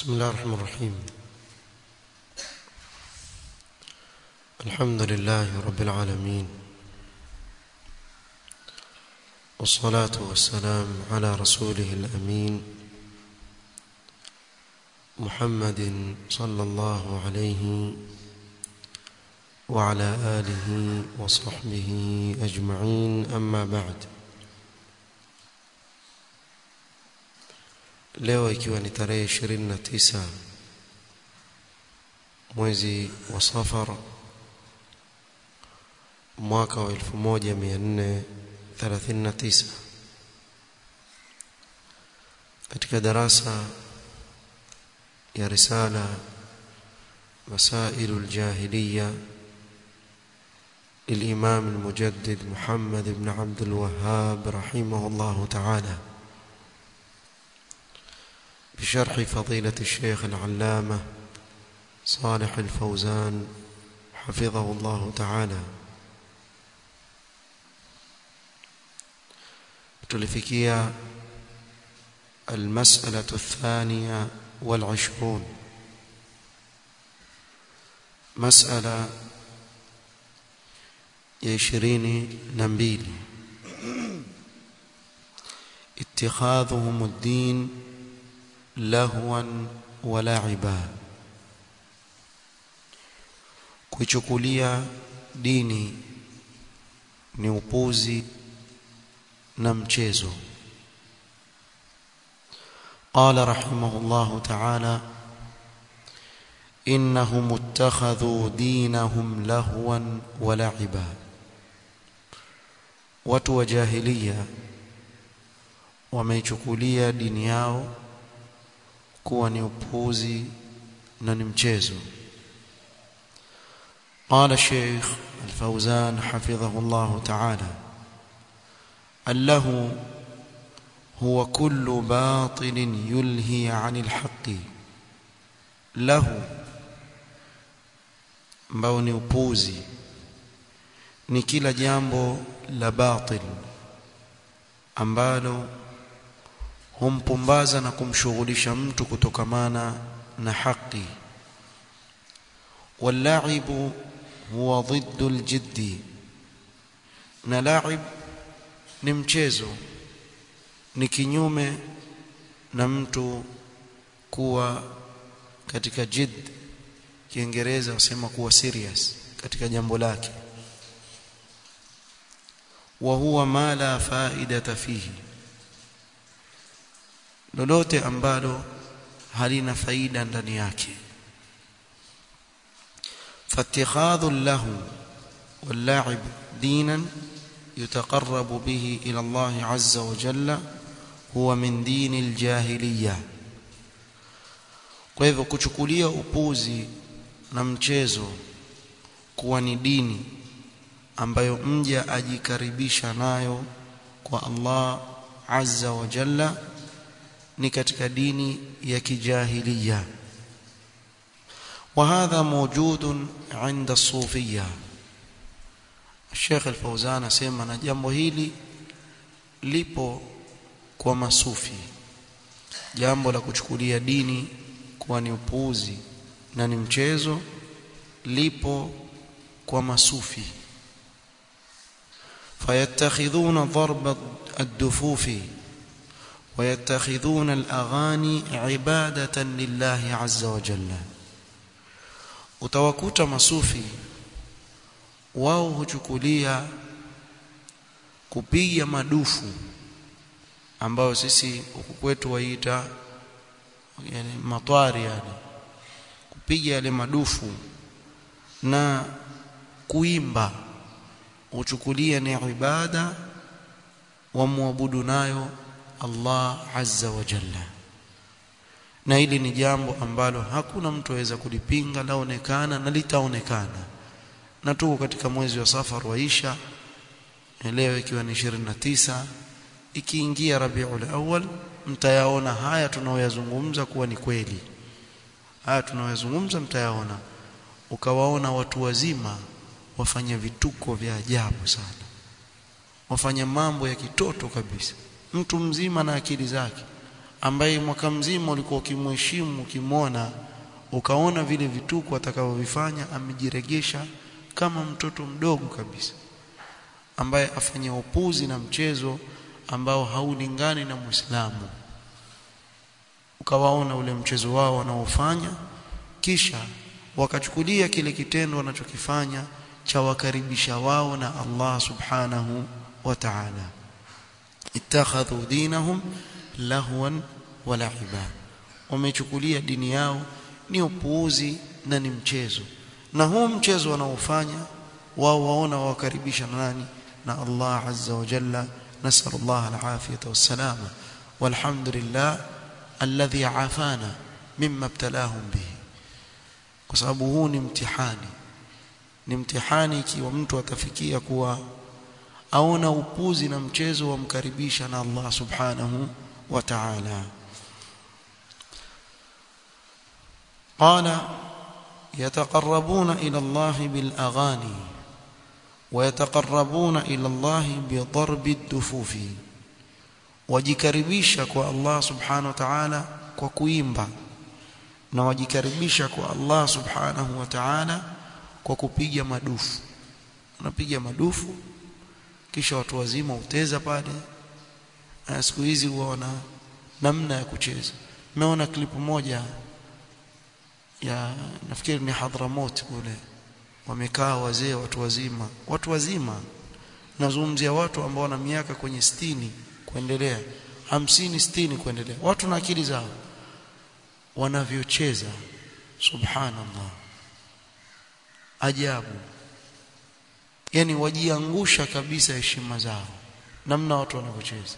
بسم الله الرحمن الرحيم الحمد لله رب العالمين والصلاة والسلام على رسوله الأمين محمد صلى الله عليه وعلى آله وصحبه أجمعين أما بعد leo ikiwa ni tarehe 29 mwezi wa Safar mwaka wa 1439 katika darasa ya risala مسائل الجاهلية للإمام المجدد محمد بن عبد الوهاب رحمه الله تعالى بشرح فضيلة الشيخ العلامة صالح الفوزان حفظه الله تعالى تلفكية المسألة الثانية والعشرون مسألة يشرين نمبيل اتخاذهم الدين لهوا ولعبا kuichukulia dini ni upuzi na mchezo قال رحمه الله تعالى إنهم اتخذوا دينهم لهوا ولعبا watu wa jahiliya wameichukulia dini yao kuwa ni upuzi na ni mchezo قال الشيخ الفوزان حفظه الله تعالى اللهو هو كل باطل يلهي عن الحق له ambao ni upuzi ni kila jambo la batil ambalo humpumbaza na kumshughulisha mtu kutokamana na haki واللعب هو ضد الجد na laib ni mchezo ni kinyume na mtu kuwa katika jid kiingereza wasema kuwa serious katika jambo lake wa huwa ma la faidata fihi lolote ambalo halina faida ndani yake فاتخاذ له واللعب دينا يتقرب به إلى الله عز وجل هو من دين الجاهلية kwa hivyo kuchukulia upuzi na mchezo kuwa ni dini ambayo mja ajikaribisha nayo kwa Allah azza wa jalla ni katika dini ya kijahiliya وهذا موجود عند الصوفيه الشيخ الفوزان asema na jambo hili lipo kwa masufi jambo la kuchukulia dini kuwa ni upuuzi na ni mchezo lipo kwa masufi fayattakhidhuna darba ad-dufuf ويتخذون الاغاني عباده لله عز وجل utawakuta masufi wao huchukulia kupiga madufu ambayo sisi huku kwetu waita yani matwari yani kupiga yale madufu na kuimba huchukulia ni ibada wa muabudu nayo Allah azza wa jalla na hili ni jambo ambalo hakuna mtu aweza kulipinga laonekana na litaonekana na tuko katika mwezi wa safar waisha leo ikiwa ni 29 ikiingia Rabiul Awwal mtayaona haya tunaoyazungumza kuwa ni kweli haya tunaoyazungumza mtayaona ukawaona watu wazima wafanya vituko vya ajabu sana wafanya mambo ya kitoto kabisa mtu mzima na akili zake ambaye mwaka mzima ulikuwa ukimheshimu ukimwona ukaona vile vituko atakavyovifanya amejiregesha kama mtoto mdogo kabisa ambaye afanya upuzi na mchezo ambao haulingani na Muislamu ukawaona ule mchezo wao wanaofanya kisha wakachukulia kile kitendo wanachokifanya cha wakaribisha wao na Allah subhanahu wa ta'ala ittakhadhu dinahum lahwan wa la'iba wamechukulia dini yao ni upuuzi na ni mchezo na huu mchezo wanaofanya wao waona wakaribisha na nani na Allah azza wa jalla nasallallahu alafiyata wassalama walhamdulillah alladhi afana mimma ibtalahum bihi kwa sababu huu ni mtihani ni mtihani ikiwa mtu atafikia kuwa aona upuzi na mchezo wamkaribisha na Allah subhanahu wa ta'ala قال يتقربون إلى الله بالأغاني ويتقربون إلى الله بضرب الدفوف wajikaribisha kwa Allah subhanahu wa ta'ala kwa kuimba na wajikaribisha kwa Allah subhanahu wa ta'ala kwa kupiga madufu unapiga madufu kisha watu wazima uteza pale na siku hizi huona namna ya kucheza nimeona klipu moja ya nafikiri ni Hadramot kule wamekaa wazee watu wazima watu wazima nazungumzia watu ambao wana miaka kwenye stini kuendelea hamsini sitini kuendelea watu na akili zao wanavyocheza subhanallah ajabu yani wajiangusha kabisa heshima zao namna watu wanavyocheza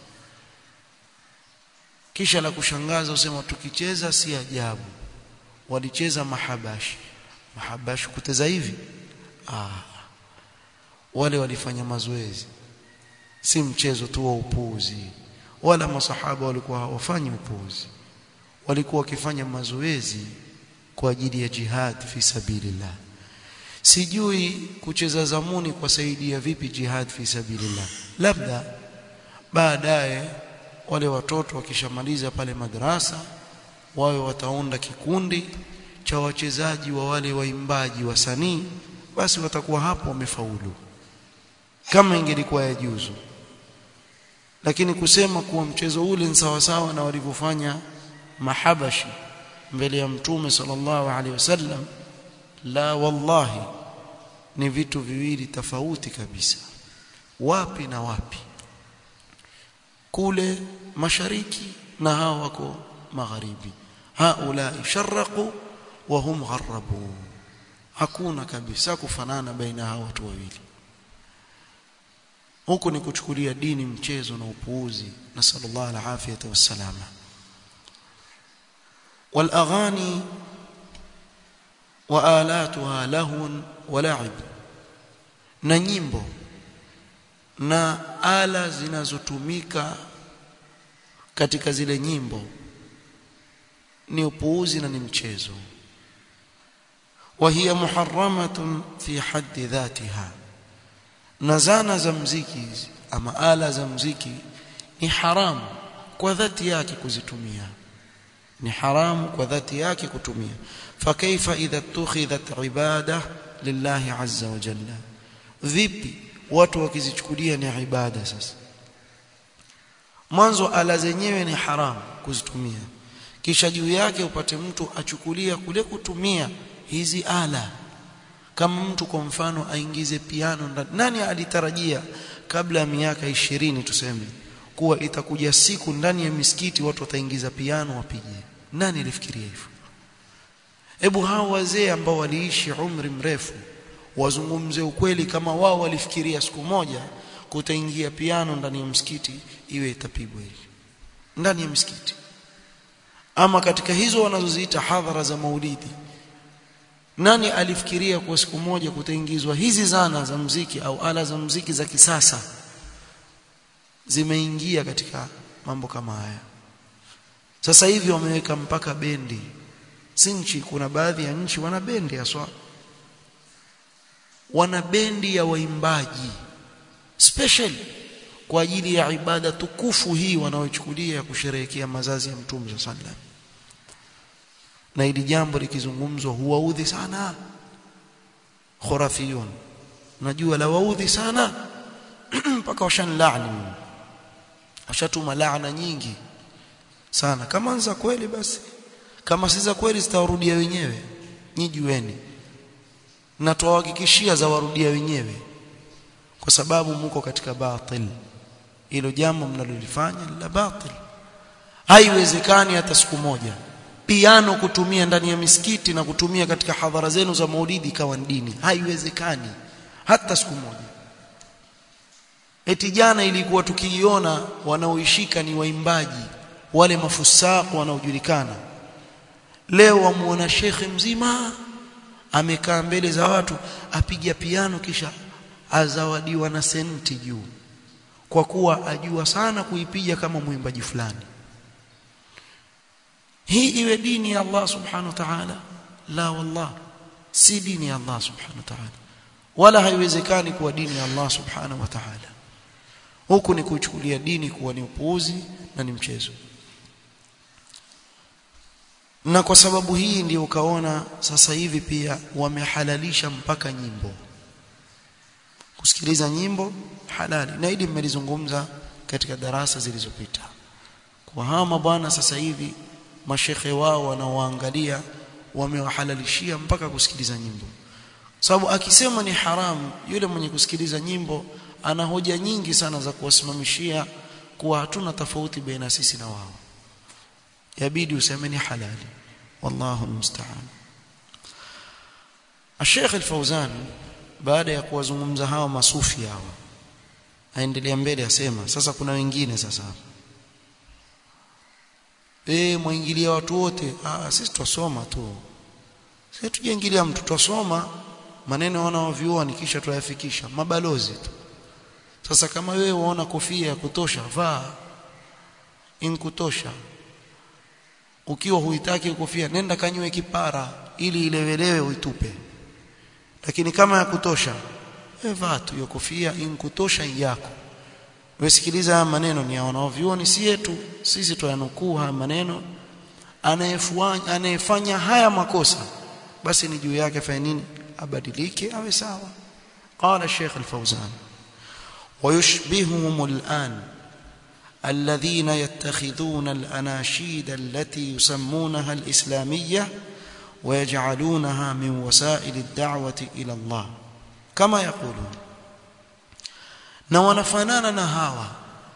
kisha la kushangaza usema tukicheza si ajabu walicheza mahabashi mahabashi kuteza hivi ah wale walifanya mazoezi si mchezo tu wa upuuzi wala masahaba walikuwa hawafanyi upuuzi walikuwa wakifanya mazoezi kwa ajili ya jihad fi sabilillah sijui kucheza zamuni kwa saidia vipi jihad fi sabilillah labda baadaye wale watoto wakishamaliza pale madrasa wawe wataunda kikundi cha wachezaji wa wale waimbaji wasanii basi watakuwa hapo wamefaulu kama ingelikuwa ya juzu lakini kusema kuwa mchezo ule ni sawa sawa na walivyofanya mahabashi mbele ya mtume sallallahu alaihi wasallam la wallahi ni vitu viwili tofauti kabisa wapi na wapi kule mashariki na hao wako magharibi haula sharqu wa hum gharabu hakuna kabisa kufanana baina hao watu wawili huku ni kuchukulia dini mchezo na upuuzi na sallallahu alaihi afiyata wassalama والاغاني والاتها لهو ولعب na nyimbo na ala zinazotumika katika zile nyimbo ni upuuzi na ni mchezo وهي محرمه في حد ذاتها na zana za mziki hizi ama ala za mziki ni haramu kwa dhati yake kuzitumia ni haramu kwa dhati yake kutumia fakaifa idha tukhidhat ibada lillahi azza wa jalla vipi watu wakizichukulia ni ibada sasa mwanzo ala zenyewe ni haramu kuzitumia kisha juu yake upate mtu achukulia kule kutumia hizi ala kama mtu kwa mfano aingize piano ndani nani alitarajia kabla ya miaka ishirini tuseme kuwa itakuja siku ndani ya misikiti watu wataingiza piano wapige nani alifikiria hivyo hebu hao wazee ambao waliishi umri mrefu wazungumze ukweli kama wao walifikiria siku moja kutaingia piano ndani ya msikiti iwe itapigwa hivi ndani ya msikiti ama katika hizo wanazoziita hadhara za maulidi nani alifikiria kwa siku moja kutaingizwa hizi zana za mziki au ala za mziki za kisasa zimeingia katika mambo kama haya sasa hivi wameweka mpaka bendi si nchi kuna baadhi ya nchi wana bendi haswa wana bendi ya waimbaji special kwa ajili ya ibada tukufu hii wanaochukulia ya kusherehekea mazazi ya mtume sallam na ili jambo likizungumzwa huwaudhi sana khurafiyun najua la waudhi sana mpaka washanlaani washatuma laana nyingi sana kama za kweli basi kama si za kweli zitawarudia wenyewe nyijueni na tuwahakikishia za warudia wenyewe kwa sababu muko katika batil hilo jambo mnalolifanya la batil haiwezekani hata siku moja piano kutumia ndani ya misikiti na kutumia katika hadhara zenu za maulidi ikawa dini haiwezekani hata siku moja eti jana ilikuwa tukiiona wanaoishika ni waimbaji wale mafusaku wanaojulikana leo wamuona shekhe mzima amekaa mbele za watu apiga piano kisha azawadiwa na senti juu kwa kuwa ajua sana kuipiga kama mwimbaji fulani hii iwe dini ya Allah subhanahu wa ta'ala la wallah si dini ya Allah subhanahu wa ta'ala wala haiwezekani kuwa dini ya Allah subhanahu wa ta'ala huku ni kuchukulia dini kuwa ni upuuzi na ni mchezo na kwa sababu hii ndio ukaona sasa hivi pia wamehalalisha mpaka nyimbo kusikiliza nyimbo halali na hili mmelizungumza katika darasa zilizopita kwa hawa mabwana sasa hivi mashekhe wao wanaoangalia wamewahalalishia mpaka kusikiliza nyimbo sababu akisema ni haramu yule mwenye kusikiliza nyimbo ana hoja nyingi sana za kuwasimamishia kuwa hatuna tofauti baina sisi na wao yabidi useme ni halali wallahu almusta'an Sheikh Al-Fauzan baada ya kuwazungumza hawa masufi hawa aendelea mbele asema sasa kuna wengine sasa eh muingilia watu wote ah sisi twasoma tu sisi tujaingilia mtu twasoma maneno wanaoviona kisha tuyafikisha mabalozi tu sasa kama wewe unaona kofia ya kutosha vaa inkutosha ukiwa huitaki kofia nenda kanywe kipara ili ilewelewe uitupe lakini kama ya kutosha wewe vaa tu hiyo kofia inkutosha yako wesikiliza maneno ni wanaovioni si yetu sisi tuyanukuu haya maneno anayefanya anayefanya haya makosa basi ni juu yake fanya nini abadilike awe sawa قال الشيخ الفوزان ويشبههم الآن الذين يتخذون الأناشيد التي يسمونها الإسلامية ويجعلونها من وسائل الدعوة إلى الله كما يقولون na wanafanana na hawa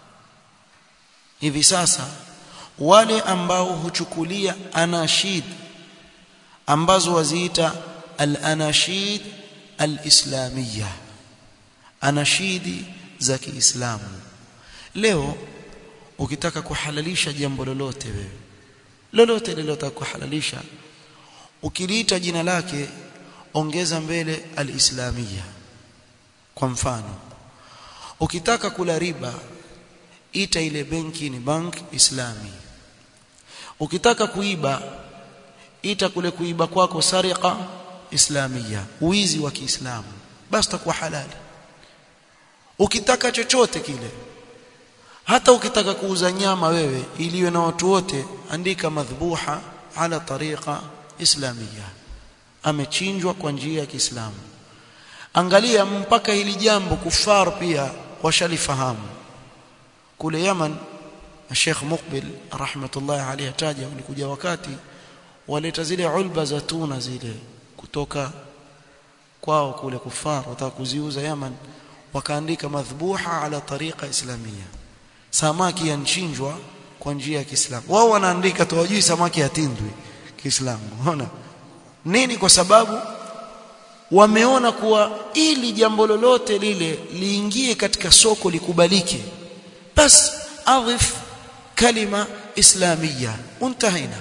hivi sasa wale ambao huchukulia anashid ambazo waziita al-anashid al-islamiyya anashidi za Kiislamu leo ukitaka kuhalalisha jambo lolote wewe lolote lilotaka kuhalalisha ukiliita jina lake ongeza mbele al-islamiyya kwa mfano ukitaka kula riba ita ile benki ni bank islami ukitaka kuiba ita kule kuiba kwako sariqa islamia uizi wa Kiislamu basi takuwa halali ukitaka chochote kile hata ukitaka kuuza nyama wewe iliwe na watu wote andika madhbuha ala tariqa islamia amechinjwa kwa njia ya Kiislamu angalia mpaka hili jambo kufar pia washalifahamu kule Yaman Sheikh Muqbil rahmatullahi alayhi ataja ulikuja wakati waleta zile ulba za tuna zile kutoka kwao kule kufar wataka kuziuza Yaman wakaandika madhbuha ala tariqa islamia samaki yanchinjwa kwa njia ya Kiislamu wao wanaandika tu wajui samaki yatindwi Kiislamu unaona nini kwa sababu wameona kuwa ili jambo lolote lile liingie katika soko likubalike bas adhif kalima islamia untahina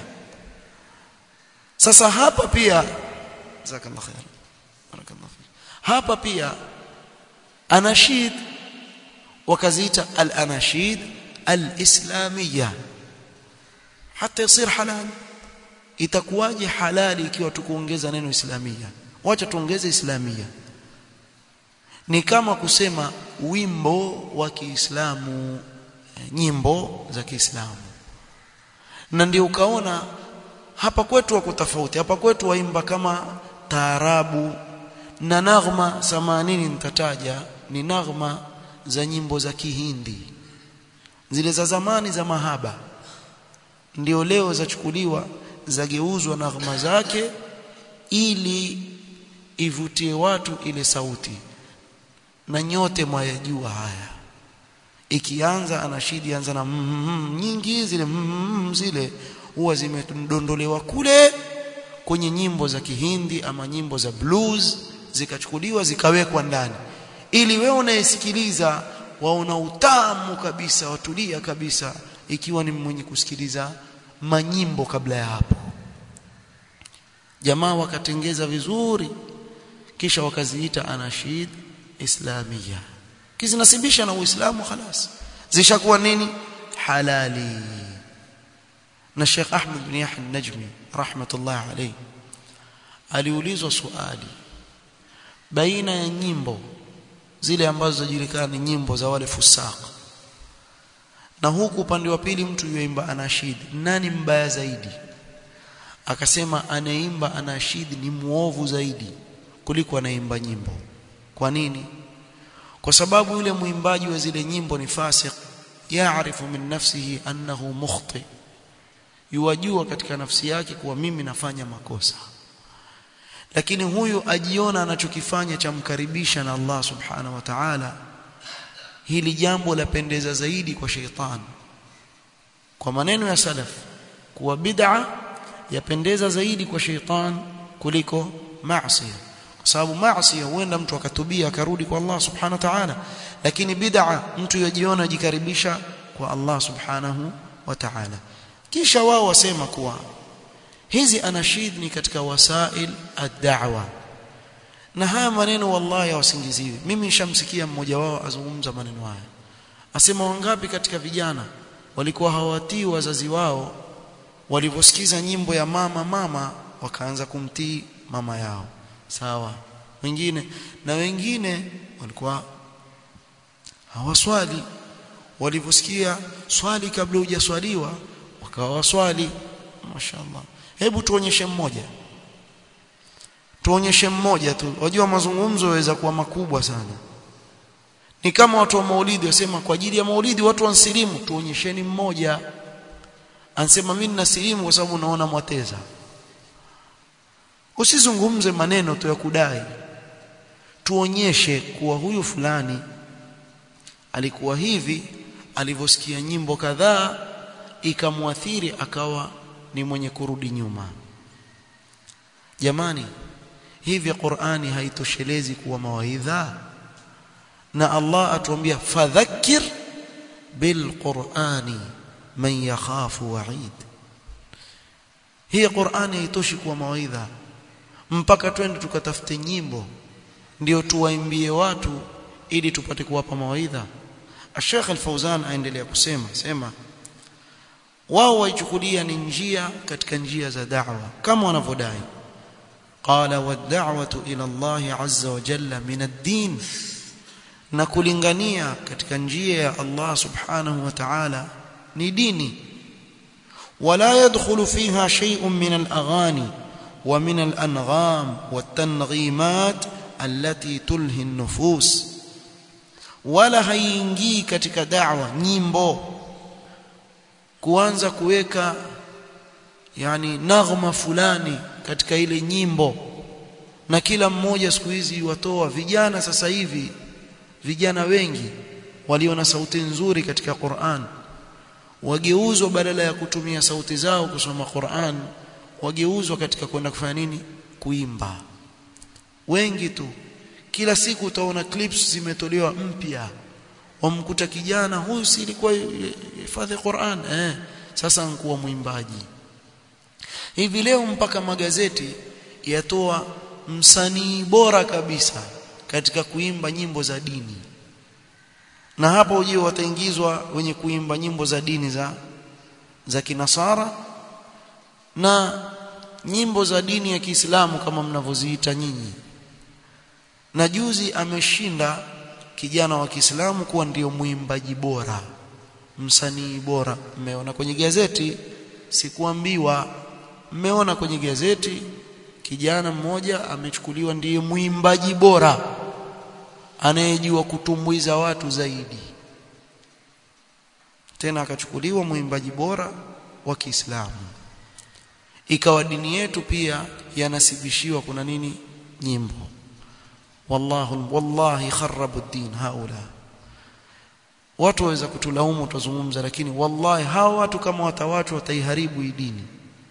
sasa hapa pia jazakallahu khair barakallahu fik hapa pia anashid wakaziita al-anashid al-islamiyya hata yasir halal itakuwaje halali ikiwa tukuongeza neno islamia wacha tuongeze islamia ni kama kusema wimbo wa Kiislamu nyimbo za Kiislamu na ndio ukaona hapa kwetu wako tofauti hapa kwetu waimba kama taarabu na naghma 80 nitataja ni naghma za nyimbo za Kihindi zile za zamani za mahaba ndio leo zachukuliwa zageuzwa naghma zake ili ivutie watu ile sauti na nyote mwayajua haya ikianza anashidi anza na mm, mm, nyingi zile mm, zile huwa zimedondolewa kule kwenye nyimbo za Kihindi ama nyimbo za blues zikachukuliwa zikawekwa ndani ili wewe unayesikiliza waona utamu kabisa watulia kabisa ikiwa ni mwenye kusikiliza manyimbo kabla ya hapo jamaa wakatengeza vizuri kisha wakaziita anashid islamia kizinasibisha na uislamu خلاص zishakuwa nini halali na Sheikh Ahmed bin Yahya an-Najmi rahmatullah alayhi aliulizwa swali baina ya nyimbo zile ambazo zajulikana ni nyimbo za wale fusaq na huku upande wa pili mtu yuimba anashid nani mbaya zaidi akasema anaimba anashid ni muovu zaidi kuliko anaimba nyimbo kwa nini kwa sababu yule mwimbaji wa zile nyimbo ni fasik yaarifu min nafsihi annahu mukhti yuwajua katika nafsi yake kuwa mimi nafanya makosa lakini huyu ajiona anachokifanya chamkaribisha na Allah subhanahu wa ta'ala hili jambo lapendeza zaidi kwa sheitani kwa maneno ya salaf kuwa bid'a yapendeza zaidi kwa sheitan kuliko maasi kwa sababu maasi huenda mtu akatubia akarudi kwa Allah subhanahu wa ta'ala lakini bid'a mtu yajiona jikaribisha kwa Allah subhanahu wa ta'ala kisha wao wasema kuwa hizi anashid ni katika wasail ad-da'wa na haya maneno wallahi hawasingiziwi mimi nishamsikia mmoja wao azungumza maneno haya asema wangapi katika vijana walikuwa hawatii wazazi wao walivyosikiza nyimbo ya mama mama wakaanza kumtii mama yao sawa wengine na wengine walikuwa hawaswali walivyosikia swali kabla hujaswaliwa wakawa waswali mashaallah hebu tuonyeshe mmoja tuonyeshe mmoja tu wajua mazungumzo yaweza kuwa makubwa sana ni kama watu wa maulidi wasema kwa ajili ya maulidi watu wansilimu tuonyesheni mmoja ansema mimi nasilimu kwa sababu naona mwateza usizungumze maneno tu ya kudai tuonyeshe kuwa huyu fulani alikuwa hivi alivyosikia nyimbo kadhaa ikamwathiri akawa ni mwenye kurudi nyuma jamani hivi Qur'ani haitoshelezi kuwa mawaidha na Allah atuambia fadhakkir bil Qur'ani man yakhafu wa'id hii Qur'ani haitoshi kuwa mawaidha mpaka twende tukatafute nyimbo ndio tuwaimbie watu ili tupate kuwapa mawaidha Sheikh Al-Fauzan aendelea kusema sema wao waichukulia ni njia katika njia za da'wa kama wanavyodai qala wad-da'watu ila Allah azza wa jalla min ad-din na kulingania katika njia ya Allah subhanahu wa ta'ala ni dini wala yadkhulu fiha shay'un min al-aghani wa min al-angham wat-tanghimat allati tulhi an-nufus wala haiingii katika da'wa nyimbo kuanza kuweka yani naghma fulani katika ile nyimbo na kila mmoja siku hizi watoa vijana sasa hivi vijana wengi walio na sauti nzuri katika Qur'an wageuzwa badala ya kutumia sauti zao kusoma Qur'an wageuzwa katika kwenda kufanya nini kuimba wengi tu kila siku utaona clips zimetolewa mpya wamkuta kijana huyu si ilikuwa hifadhi Qur'an eh sasa nkuwa mwimbaji hivi leo mpaka magazeti yatoa msanii bora kabisa katika kuimba nyimbo za dini na hapo uje wataingizwa wenye kuimba nyimbo za dini za za kinasara na nyimbo za dini ya Kiislamu kama mnavyoziita nyinyi na juzi ameshinda kijana wa Kiislamu kuwa ndio mwimbaji bora msanii bora mmeona kwenye gazeti sikuambiwa mmeona kwenye gazeti kijana mmoja amechukuliwa ndiye mwimbaji bora anayejua kutumbuiza watu zaidi tena akachukuliwa mwimbaji bora wa Kiislamu ikawa dini yetu pia yanasibishiwa kuna nini nyimbo wallahu wallahi kharabu ad-din haula watu waweza kutulaumu tutazungumza lakini wallahi hawa watu kama watawatu wataiharibu hii dini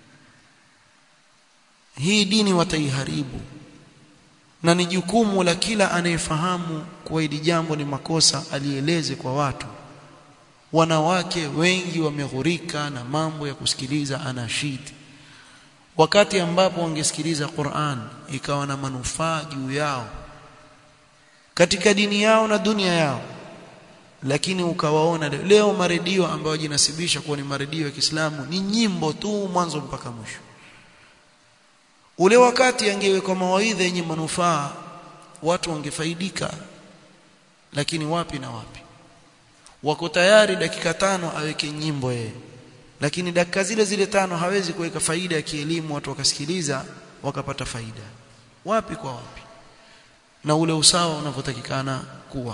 hii dini wataiharibu na ni jukumu la kila anayefahamu kuwa hili jambo ni makosa alieleze kwa watu wanawake wengi wameghurika na mambo ya kusikiliza anashid wakati ambapo wangesikiliza Qur'an ikawa na manufaa juu yao katika dini yao na dunia yao lakini ukawaona leo maredio ambayo jinasibisha kuwa ni maredio ya Kiislamu ni nyimbo tu mwanzo mpaka mwisho ule wakati angewekwa mawaidha yenye manufaa watu wangefaidika lakini wapi na wapi wako tayari dakika tano aweke nyimbo yeye lakini dakika zile zile tano hawezi kuweka faida ya kielimu watu wakasikiliza wakapata faida wapi kwa wapi na ule usawa unavyotakikana kuwa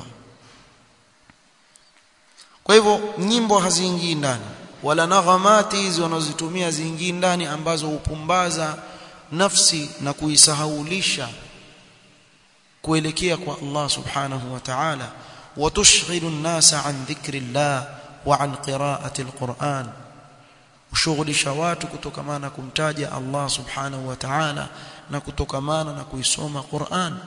kwa hivyo nyimbo haziingii ndani wala naghamati hizi wanazozitumia ziingii ndani ambazo hupumbaza nafsi na kuisahaulisha kuelekea kwa Allah subhanahu wa ta'ala وتشغل الناس عن ذكر الله وعن قراءة القرآن ushughulisha watu kutokamana kumtaja Allah subhanahu wa ta'ala na kutokamana na kuisoma Qur'an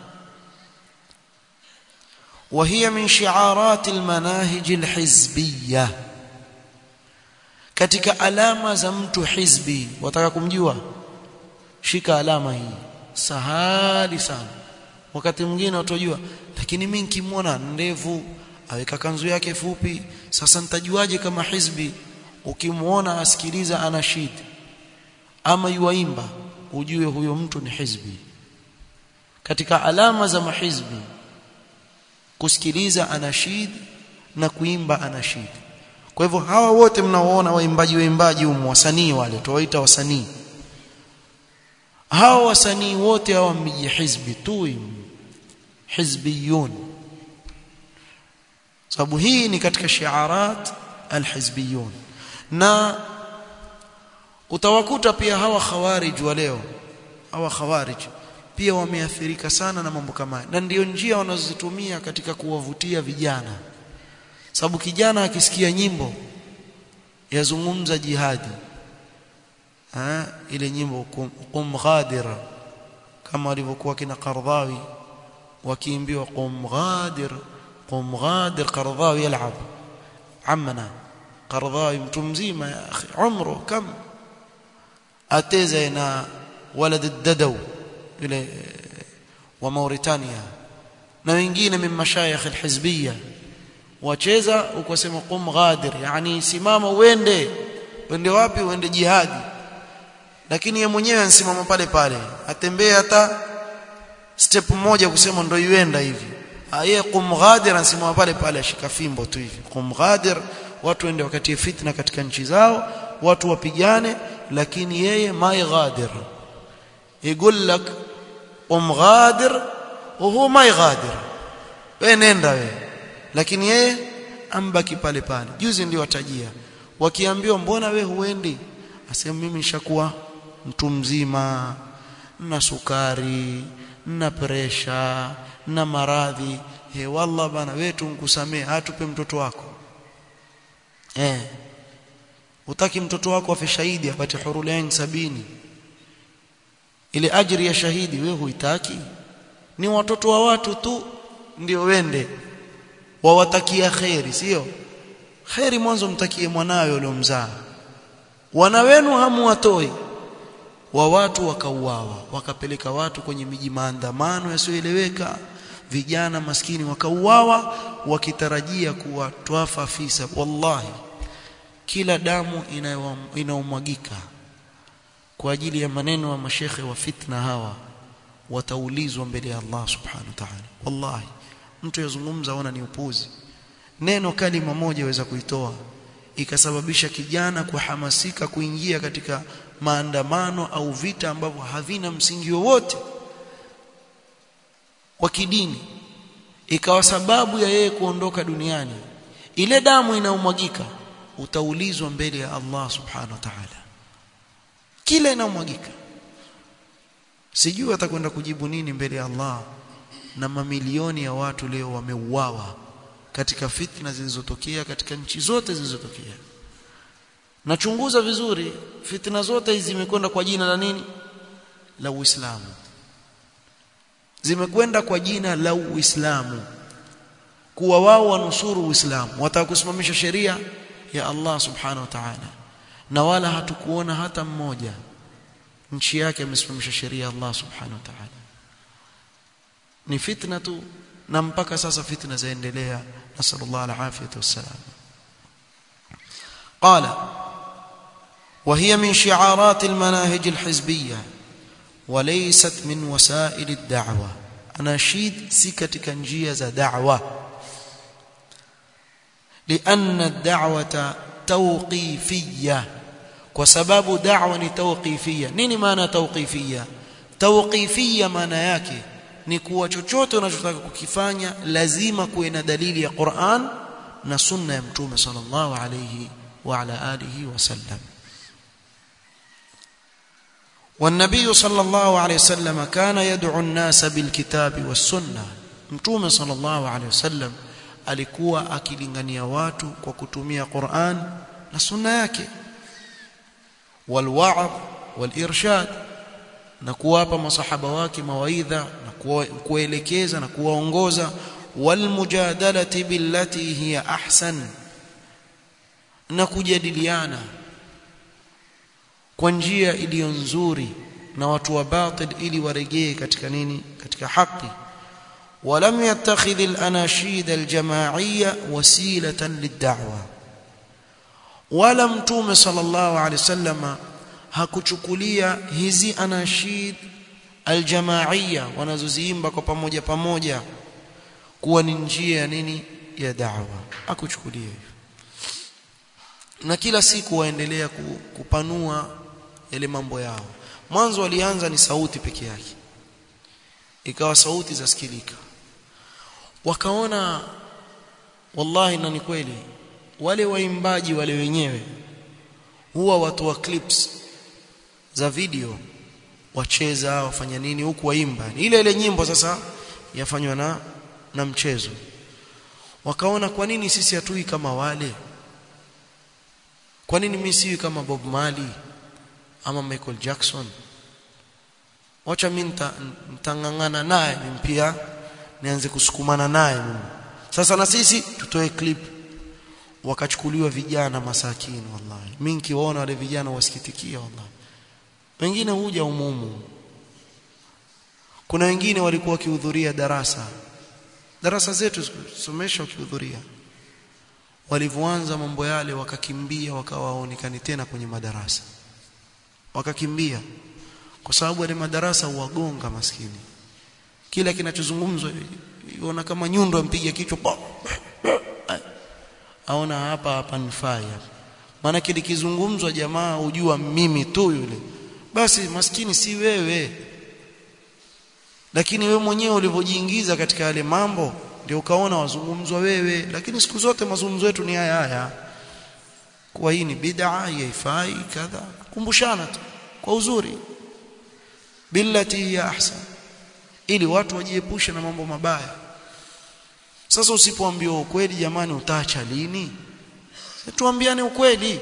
وهي من شعارات المناهج الحزبية katika alama za mtu hizbi wataka kumjua shika alama hii sahali sana wakati mwingine utojua lakini mimi nikimwona ndevu aweka kanzu yake fupi sasa nitajuaje kama hizbi ukimwona asikiliza anashid ama yuaimba ujue huyo mtu ni hizbi katika alama za mahizbi kusikiliza anashid na kuimba anashid kwa hivyo hawa wote mnaoona waimbaji waimbaji humu wasanii wale tuwaita wasanii hawa wasanii wote hawa miji hizbi tu hizbiyun sababu hii ni katika shiarat alhizbiyun na utawakuta pia hawa khawarij wa leo hawa khawarij pia wameathirika sana na mambo kama na ndiyo njia wanazozitumia katika kuwavutia vijana sababu kijana akisikia nyimbo yazungumza jihadi ha, ile nyimbo kum, kum ghadira kama walivyokuwa kina Qardhawi wakiimbiwa qum ghadir qum ghadir Qardhawi yal'ab amna Qardhawi mtu mzima ya akhi umru kam ateza na walad ad-dadaw yule wa Mauritania na wengine min mashayikh al-hizbiyya wacheza ukasema qum ghadir yani simama uende uende wapi uende jihadi lakini yeye mwenyewe ansimama pale pale atembee hata step moja kusema ndio yuenda hivi aye qum ghadir ansimama pale pale ashika fimbo tu hivi qum ghadir watu waende wakati fitna katika nchi zao watu wapigane lakini yeye mai ghadir يقول لك قم غادر وهو ما يغادر wewe nenda wewe lakini yeye ambaki pale pale juzi ndio watajia wakiambiwa mbona we huendi asema mimi nishakuwa mtu mzima na sukari na presha na maradhi he wallah bana wetu nkusamee hatupe mtoto wako eh utaki mtoto wako afe shahidi apate hurulain sabini ile ajiri ya shahidi wewe huitaki ni watoto wa watu tu ndio wende wawatakia kheri sio kheri mwanzo mtakie mwanawe uliomzaa wana wenu hamuwatoi wa watu wakauawa wakapeleka watu kwenye miji maandamano yasiyoeleweka vijana maskini wakauawa wakitarajia kuwa twafa fisa wallahi kila damu inaomwagika kwa ajili ya maneno ya mashekhe wa fitna hawa wataulizwa mbele ya Allah subhanahu wa ta'ala wallahi mtu yazungumza ona ni upuzi neno kalima moja waweza kuitoa ikasababisha kijana kuhamasika kuingia katika maandamano au vita ambavyo havina msingi wowote wa kidini ikawa sababu ya yeye kuondoka duniani ile damu inaumwagika utaulizwa mbele ya Allah subhanahu wa ta'ala kila inaumwagika sijui atakwenda kujibu nini mbele ya Allah na mamilioni ya watu leo wameuawa katika fitna zilizotokea katika nchi zote zilizotokea nachunguza vizuri fitna zote hizi zimekwenda kwa jina la nini la Uislamu zimekwenda kwa jina la Uislamu kuwa wao wanusuru Uislamu wataka kusimamisha sheria ya Allah subhanahu wa ta'ala na wala hatukuona hata mmoja nchi yake amesimamisha sheria ya Allah subhanahu wa ta'ala ni fitna tu na mpaka sasa fitna zaendelea nasallallahu alafiyata wassalam قال وهي من شعارات المناهج الحزبيه وليست من وسائل الدعوه اناشيد si katika njia za da'wa لان الدعوه توقيفيه kwa sababu da'wa ni tawqifia nini maana tawqifia tawqifia maana yake ni kuwa chochote unachotaka kukifanya lazima kuwe na dalili ya Qur'an na sunna ya mtume sallallahu alayhi wa ala alihi wasallam والنبي صلى الله عليه وسلم كان يدعو الناس بالكتاب والسنه mtume صلى الله عليه وسلم alikuwa akilingania watu kwa kutumia Qur'an na sunna yake والوعظ والارشاد na kuwapa masahaba wake mawaidha na kuelekeza na kuwaongoza walmujadalati billati hiya ahsan na kujadiliana kwa njia iliyo nzuri na watu wa batil ili waregee katika nini katika haki ولم يتخذ الاناشيد الجماعيه وسيله للدعوه ولا متوم صلى الله عليه وسلم hakuchukulia hizi anashid aljamaia wanazoziimba kwa pamoja pamoja kuwa ni njia ya nini ya da'wa akuchukulia hivyo na kila siku waendelea kupanua yale mambo yao mwanzo walianza ni sauti peke yake ikawa sauti zasikilika wakaona wallahi na ni kweli wale waimbaji wale wenyewe huwa watu wa clips za video wacheza wafanya nini huku waimba ile ile nyimbo sasa yafanywa na na mchezo wakaona kwa nini sisi hatui kama wale kwa nini mimi siwi kama Bob Marley ama Michael Jackson wacha mimi nitangangana naye mimi pia nianze kusukumana naye mimi sasa na sisi tutoe clip wakachukuliwa vijana masakini wallahi mimi nikiwaona wale vijana wasikitikia wallahi wengine huja umumu kuna wengine walikuwa wakihudhuria darasa darasa zetu somesha wakihudhuria walivyoanza mambo yale wakakimbia wakawaonekani tena kwenye madarasa wakakimbia kwa sababu yale madarasa huwagonga maskini kila kinachozungumzwa iona kama nyundo ampiga kichwa aona hapa hapa nifai maana kilikizungumzwa jamaa hujua mimi tu yule basi maskini si wewe lakini wewe mwenyewe ulivyojiingiza katika yale mambo ndio ukaona wazungumzwa wewe lakini siku zote mazungumzo yetu ni haya haya kwa hii ni bid'a haifai kadha kumbushana tu kwa uzuri billati ya ahsan ili watu wajiepushe na mambo mabaya sasa usipoambiwa ukweli jamani utaacha lini tuambiane ukweli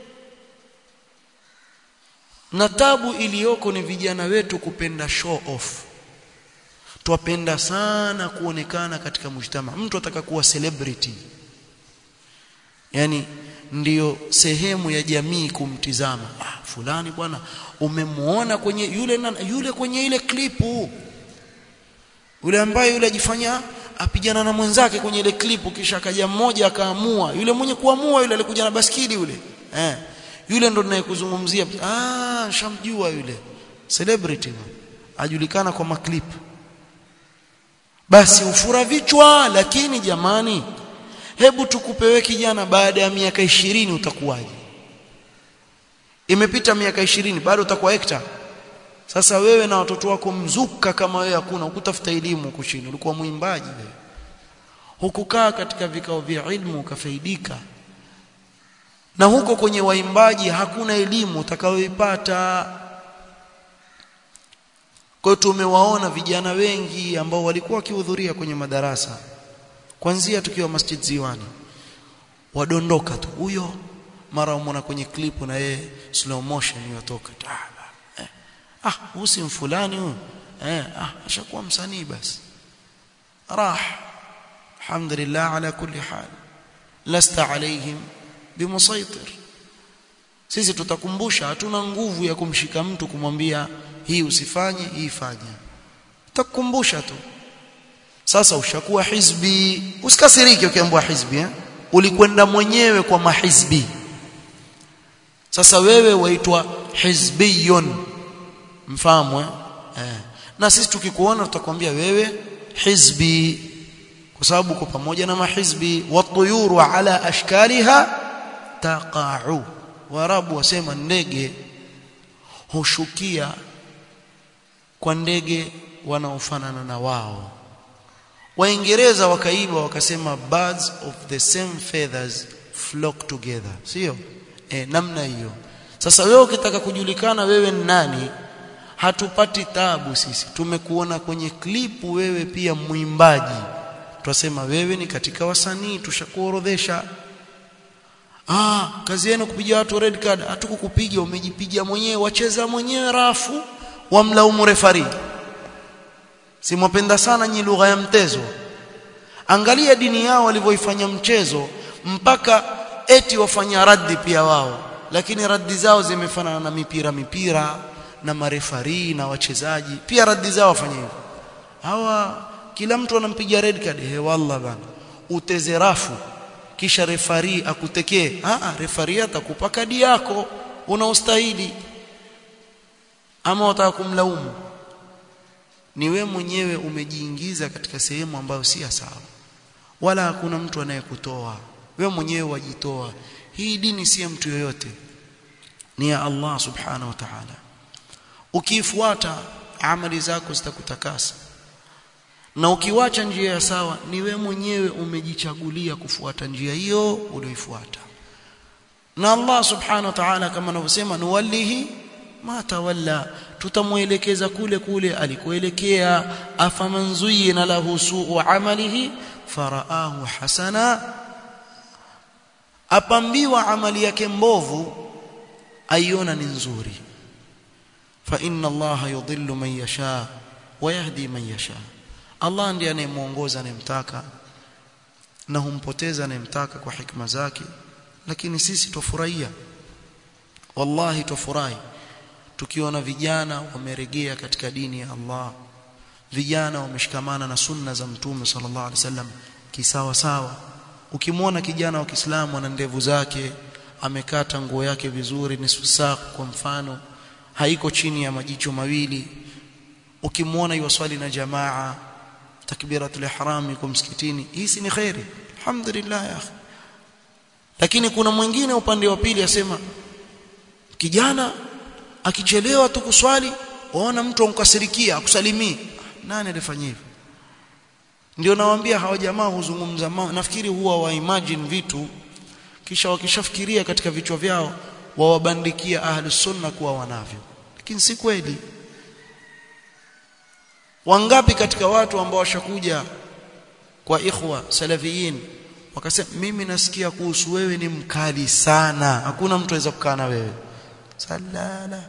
na tabu iliyoko ni vijana wetu kupenda show off twapenda sana kuonekana katika mujtama mtu ataka kuwa celebrity yani ndiyo sehemu ya jamii kumtizama ah fulani bwana umemuona kwenye yule na, yule kwenye ile klipu yule ambaye yule ajifanya apigana na mwenzake kwenye ile klipu kisha akaja mmoja akaamua yule mwenye kuamua yule alikuja na baskili yule eh yule ndo ninayekuzungumzia ah shamjua yule celebrity ajulikana kwa maklip basi ufura vichwa lakini jamani hebu tukupewe kijana baada ya miaka ishirini utakuwaje imepita miaka ishirini bado utakuwa hekta sasa wewe na watoto wako mzuka kama wewe hakuna ukutafuta elimu kushini ulikuwa mwimbaji wewe hukukaa katika vikao vya ilmu ukafaidika na huko kwenye waimbaji hakuna elimu utakayoipata kwa tumewaona vijana wengi ambao walikuwa wakihudhuria kwenye madarasa kwanzia tukiwa Masjid Ziwani wadondoka tu huyo mara umona kwenye klipu na yeye slow motion yotoka eh. ah usi mfulani huyo eh ah ashakuwa msanii basi rah alhamdulillah ala kulli hal lasta alaihim bimusaitir sisi tutakumbusha hatuna nguvu ya kumshika mtu kumwambia hii usifanye hii fanya tutakukumbusha tu sasa ushakuwa hizbi usikasirike ukiambiwa hizbi eh? ulikwenda mwenyewe kwa mahizbi sasa wewe waitwa hizbiyun mfahamu eh? eh. na sisi tukikuona tutakwambia wewe hizbi kwa sababu uko pamoja na mahizbi watuyuru ala ashkaliha taqa'u warabu wasema ndege hushukia kwa ndege wanaofanana na wao waingereza wakaiba wakasema birds of the same feathers flock together sio e, namna hiyo sasa wewe ukitaka kujulikana wewe ni nani hatupati tabu sisi tumekuona kwenye klipu wewe pia mwimbaji twasema wewe ni katika wasanii tushakuorodhesha ah kazi yenu kupiga watu red card hatukukupiga umejipiga mwenyewe wacheza mwenyewe rafu wamlaumu refari simwapenda sana nyi lugha ya mtezo angalia dini yao walivyoifanya mchezo mpaka eti wafanya raddi pia wao lakini raddi zao zimefanana na mipira mipira na marefari na wachezaji pia raddi zao wafanya hivyo hawa kila mtu anampiga red card he wallah bana uteze rafu kisha refari akutekee ah refari atakupa kadi yako unaostahili ama wataka kumlaumu ni we mwenyewe umejiingiza katika sehemu ambayo si sawa wala hakuna mtu anayekutoa we mwenyewe wajitoa hii dini si ya mtu yoyote ni ya Allah subhanahu wa ta'ala ukifuata amali zako zitakutakasa na ukiwacha njia ya sawa ni we mwenyewe umejichagulia kufuata njia hiyo ulioifuata na Allah subhanahu wa ta'ala kama anavyosema nuwallihi ma tawalla tutamuelekeza kule kule alikoelekea afaman zuyina lahu su'u amalihi faraahu hasana apambiwa amali yake mbovu aiona ni nzuri fa inna allaha yudhillu man yasha wa yahdi man yasha Allah ndiye anayemuongoza anayemtaka na humpoteza anayemtaka kwa hikma zake lakini sisi tufurahia wallahi tufurahi tukiona vijana wameregea katika dini ya Allah vijana wameshikamana na sunna za mtume sallallahu alaihi wasallam kisawa sawa ukimwona kijana wa Kiislamu ana ndevu zake amekata nguo yake vizuri nusu saa kwa mfano haiko chini ya majicho mawili ukimwona yuwaswali na jamaa takbiratul ihram yuko msikitini hii ni khairi alhamdulillah ya akhi lakini kuna mwingine upande wa pili asema kijana akichelewa tu kuswali waona mtu amkasirikia akusalimii nani alifanya hivyo ndio nawaambia hawa jamaa huzungumza nafikiri huwa wa imagine vitu kisha wakishafikiria katika vichwa vyao wawabandikia ahlus sunna kuwa wanavyo lakini si kweli wangapi katika watu ambao washakuja kwa ikhwa salafiyin wakasema mimi nasikia kuhusu wewe ni mkali sana hakuna mtu aweza kukaa na wewe salala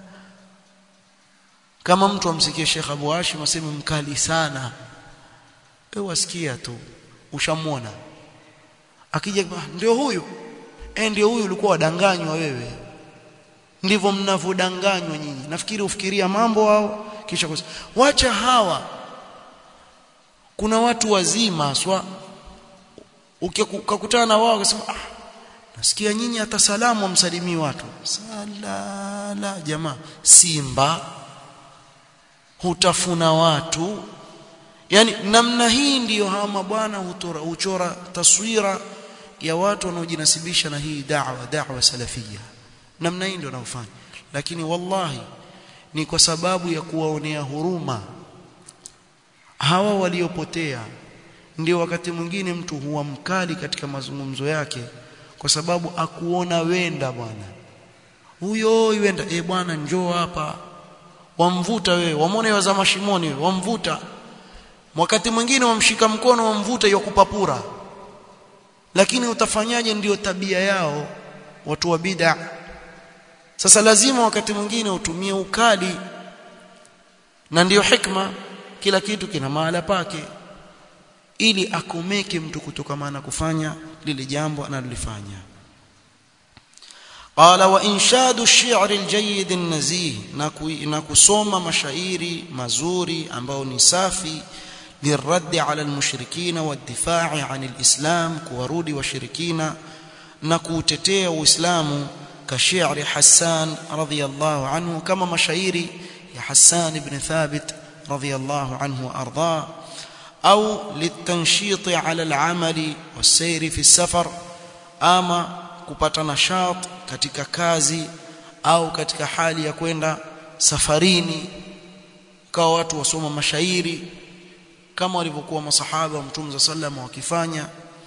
kama mtu amsikie Sheikh Abu Hashim aseme mkali sana wewe wasikia tu ushamwona akija ndio huyu eh ndio huyu ulikuwa wadanganywa wewe ndivyo mnavodanganywa nyinyi nafikiri ufikiria mambo hao kisha kus... wacha hawa kuna watu wazima swa ukikutana na wao ukasema ah nasikia nyinyi hata salamu amsalimii watu salala jamaa simba hutafuna watu yani namna hii ndiyo hawa mabwana huchora taswira ya watu wanaojinasibisha na hii da'wa da'wa salafia namna hii ndio wanaofanya lakini wallahi ni kwa sababu ya kuwaonea huruma hawa waliopotea ndio wakati mwingine mtu huwa mkali katika mazungumzo yake kwa sababu akuona wenda bwana huyo wenda eh bwana njoo hapa wamvuta wewe wamwone waza mashimoni wewe wamvuta wakati mwingine wamshika mkono wamvuta yakupapura lakini utafanyaje ndiyo tabia yao watu wa bid'a sasa lazima wakati mwingine utumie ukali na ndiyo hikma kila kitu kina mahala pake ili akomeke mtu kutokamana kufanya lile jambo analolifanya قال وانشاد الشعر الجيد النزيه na kusoma mashairi mazuri ambao ni safi للرد على المشركين والدفاع عن الإسلام كورود وشركين نكوتتي وإسلام كشعر حسان رضي الله عنه كما مشايري يا حسان بن ثابت رضي الله عنه وأرضاه أو للتنشيط على العمل والسير في السفر أما kupata nashat katika kazi au katika hali ya kwenda safarini kwa watu wasoma mashairi kama walivyokuwa masahaba wa Mtume za sallam wakifanya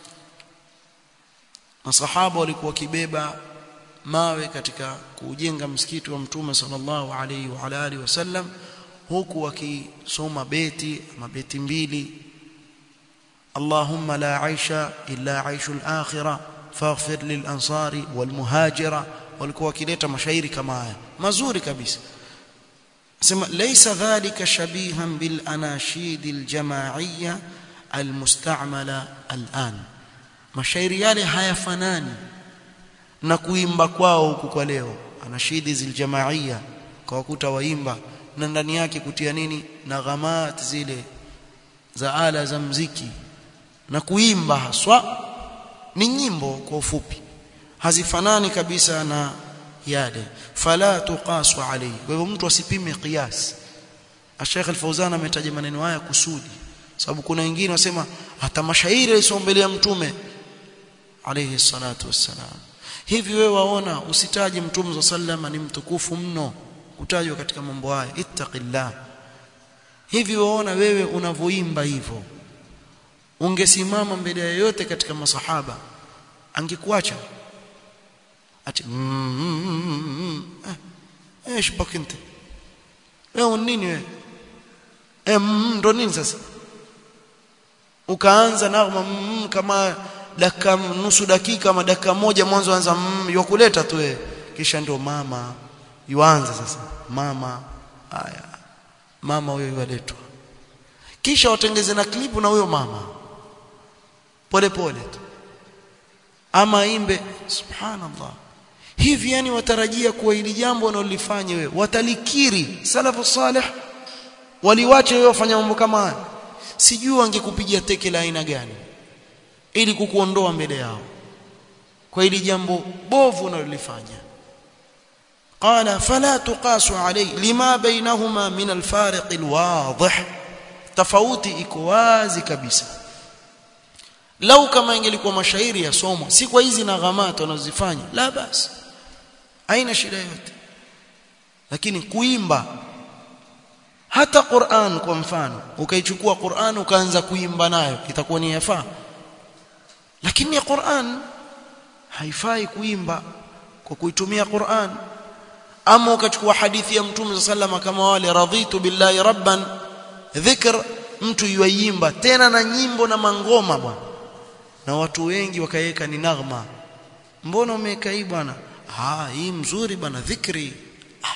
masahaba walikuwa wakibeba mawe katika kujenga msikiti wa Mtume sallallahu alaihi wa ala alihi wasallam huku wakisoma beti mabeti mbili Allahumma la aisha illa aishul akhirah faghfir lil ansari wal muhajira walikuwa wakileta mashairi kama haya mazuri kabisa sema laysa dhalika shabihan bil anashid al jamaiyya al mustamala al an mashairi yale hayafanani na kuimba kwao huku kwa leo anashidi zil jamaiyya kwa wakuta waimba na ndani yake kutia nini na ghamat zile za ala za mziki na kuimba haswa ni nyimbo kwa ufupi hazifanani kabisa na yale fala tuqasu alayhi kwa hivyo mtu asipime qiyas Sheikh Al-Fauzan ametaja maneno haya kusudi sababu kuna wengine wasema hata mashairi alisombelea mtume alayhi salatu wassalam hivi wewe waona usitaje mtume sallama ni mtukufu mno kutajwa katika mambo haya ittaqillah hivi waona wewe unavoimba hivyo ungesimama mbele ya yote katika masahaba angekuacha ati eh shibakinte wewe nini wewe eh ndo nini sasa ukaanza na kama dakika nusu dakika ama dakika moja mwanzo anza yokuleta tu wewe kisha ndio mama yuanza sasa mama haya mama huyo yualetwa kisha watengeze na klipu na huyo mama pole pole tu ama imbe subhanallah hivi yani watarajia kuwa hili jambo wanalolifanya wewe watalikiri salafu salih waliwache wewe wafanya mambo kama haya sijui wangekupigia teke la aina gani ili kukuondoa mbele yao kwa hili jambo bovu unalolifanya قال فلا تقاس عليه لما بينهما من الفارق الواضح tofauti iko wazi kabisa lau kama ingelikuwa mashairi yasomwa si kwa hizi na ghamata wanazifanya la basi haina shida yote lakini kuimba hata Qur'an kwa mfano ukaichukua Qur'an ukaanza kuimba nayo itakuwa ni yafaa lakini Qur'an haifai kuimba kwa kuitumia Qur'an ama ukachukua hadithi ya Mtume sallama kama wale radhitu billahi rabban dhikr mtu yuimba tena na nyimbo na mangoma bwana na watu wengi wakaweka ni naghma mbona umeweka hii bwana ah hii mzuri bwana dhikri ah.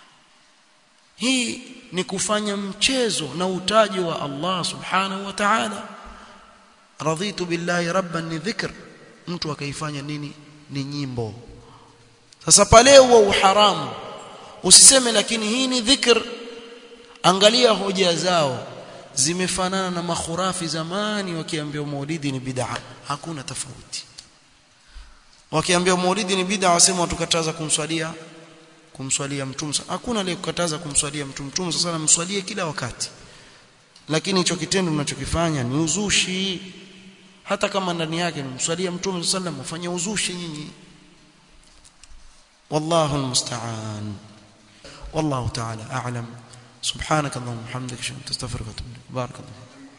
hii ni kufanya mchezo na utaji wa Allah subhanahu wa ta'ala radhitu billahi rabban ni dhikr mtu akaifanya nini ni nyimbo sasa pale huwa uharamu usiseme lakini hii ni dhikr angalia hoja zao zimefanana na makhurafi zamani wakiambia maulidi ni bid'a hakuna tofauti wakiambia maulidi ni bid'a wasema tukataza kumswalia kumswalia mtume hakuna aliyekukataza kumswalia mtume mtume sasa mswalie kila wakati lakini hicho kitendo mnachokifanya ni uzushi hata kama ndani yake mswalia mtume sallam ufanye uzushi nyinyi wallahu almusta'an wallahu ta'ala a'lam subhanakallahumma hamdaka ashhadu an la ilaha illa anta astaghfiruka wa atubu ilaik barakallahu